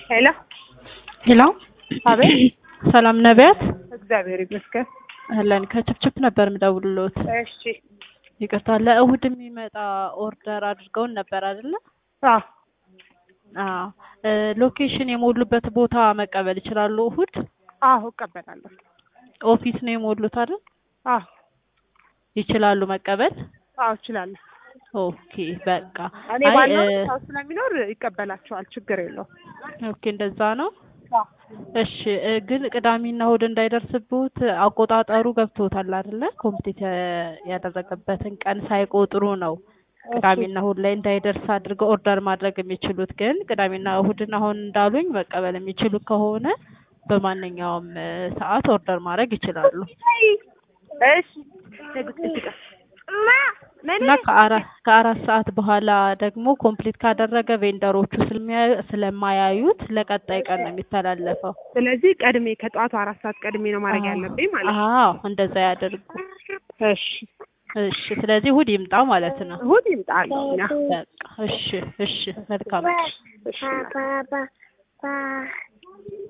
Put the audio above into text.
ሄሎ ሄሎ አቤት። ሰላም ነቢያት እግዚአብሔር ይመስገን። አለን ከችፕችፕ ነበር የምደውልሎት። እሺ። ይቅርታ ለእሁድ የሚመጣ ኦርደር አድርገውን ነበር አይደለ? አዎ አዎ እ ሎኬሽን የሞሉበት ቦታ መቀበል ይችላሉ? እሁድ አዎ እቀበላለሁ። ኦፊስ ነው የሞሉት አይደል? አዎ ይችላሉ መቀበል? አዎ እችላለሁ። ኦኬ በቃ እኔ አይ ባለው እ ሰው ስለሚኖር ይቀበላቸዋል። ችግር የለውም። ኦኬ እንደዛ ነው። እሺ እ ግን ቅዳሜና እሁድ እንዳይደርስብዎት አቆጣጠሩ ገብቶታል አይደለ? ኮምፕሊት ያደረገበትን ቀን ሳይቆጥሩ ነው ቅዳሜና እሁድ ላይ እንዳይደርስ አድርገው ኦርደር ማድረግ የሚችሉት። ግን ቅዳሜና እሁድን አሁን እንዳሉኝ መቀበል የሚችሉ ከሆነ በማንኛውም እ ሰዓት ኦርደር ማድረግ ይችላሉ እሺ። እና ከአራት ከአራት ሰዓት በኋላ ደግሞ ኮምፕሊት ካደረገ ቬንደሮቹ ስለሚያ- ስለማያዩት ለቀጣይ ቀን ነው የሚተላለፈው። ስለዚህ ቀድሜ ከጠዋቱ አራት ሰዓት ቀድሜ ነው ማድረግ ያለብኝ ማለት ነው። አዎ እንደዛ ያደርጉ። እሺ። እሺ ስለዚህ እሁድ ይምጣ ማለት ነው። እሑድ ይምጣለሁ እኛ። በቃ እሺ እሺ መልካም እሺ።